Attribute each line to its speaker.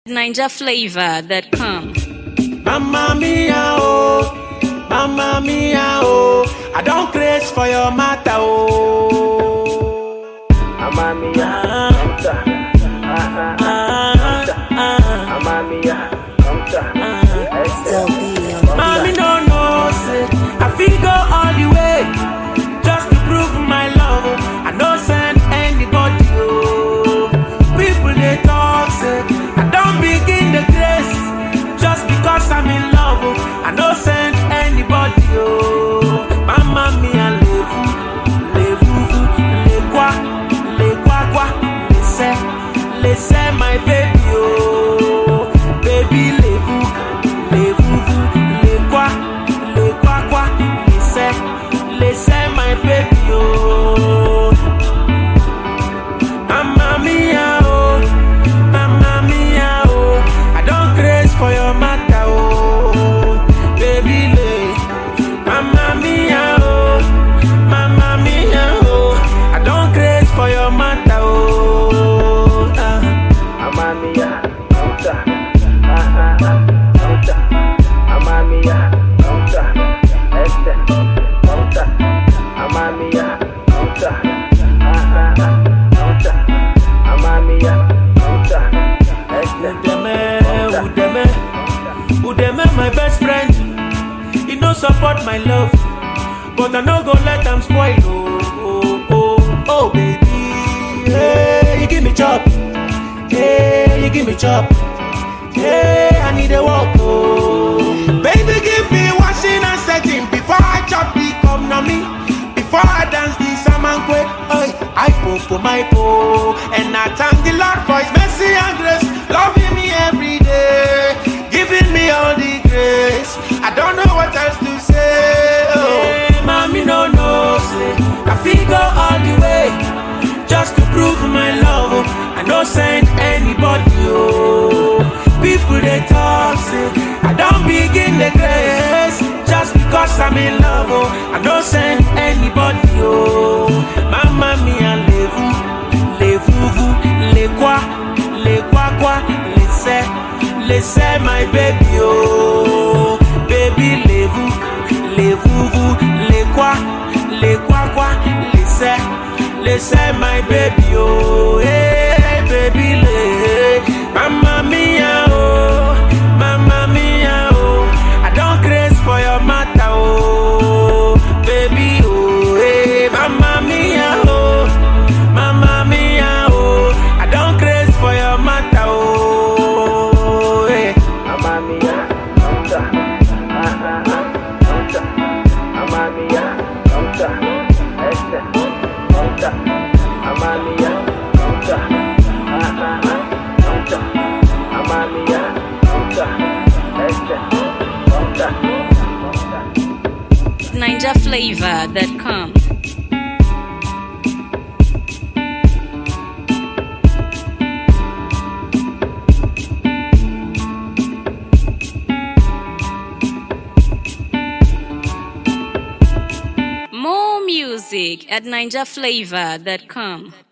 Speaker 1: NinjaFlavor.com.
Speaker 2: Mamma mia, oh, mamma mia, oh, I don't craze for your matter, oh.
Speaker 3: Mamma mia,
Speaker 2: Ah,
Speaker 3: come ta. Ah, ah,
Speaker 2: ah, ah,
Speaker 3: Mamma mia, come ta.
Speaker 4: Still be on the
Speaker 2: Mommy no know, say, I feel go all the way, just to prove my love, oh. I no send anybody, oh. People they talk, say, I don't begin the grace, just because I'm in love, oh. I no send anybody, oh. Mamma mia, levu, levu, le quoi, le quoi, quoi, laissez, laissez my baby, oh. Baby, levu, levu, le quoi, le quoi, quoi, laissez, laissez my baby, oh. Mamma mia, oh, mamma mia, oh, I don't craze for your matter, oh, baby, lay. Mamma mia, oh, mamma mia, oh, I don't craze for your matter, oh. ah.
Speaker 3: Mamma mia, come ta. Ah, ah, ah, come ta. Mamma mia, come ta. Este, come ta. Mamma mia, come ta. Ah, ah, ah, come ta. Mamma mia, come ta. Este,
Speaker 2: Udeme, Udeme, Udeme, my best friend. He no support my love, but I no go let am spoil. Oh, oh, oh, oh, baby, hey, you give me chop, hey, you give me chop, hey, I need a walk. Oh, baby, give me washing and setting before I chop the come na me. Before I dance the samankwe, oi, I popo my po, and I thank the Lord for His mercy and grace, loving me every day, giving me all the grace. I don't know what else to say. Oh, hey, mommy, no, no, say I feel go all the way, just to prove my love. oh. I no send anybody. Oh, people they talk, say I don't begin the grace just because I'm in love. Oh, I don't send anybody. Oh, Mamma mia, levu, levu, le quoi, le quoi quoi, laissez, laissez my baby. Oh, baby, levu, levu, le quoi, le quoi quoi, laissez, laissez my baby. Oh, hey, baby, le, Mamma mia, oh, Mamma mia, oh, I don't craze for your matter, oh, baby, oh, hey, Mamma mia, oh, Mamma mia, oh, I don't craze for your matter, oh, hey.
Speaker 3: Mamma mia, come ta. Ah, ah, ah, come ta. Mamma mia, come ta. Este, come ta. Mamma mia, come ta. Ah, ah, ah, come ta. Mamma mia, come ta. Este, come ta. Come ta.
Speaker 1: NinjaFlavor.com. More music at NinjaFlavor.com.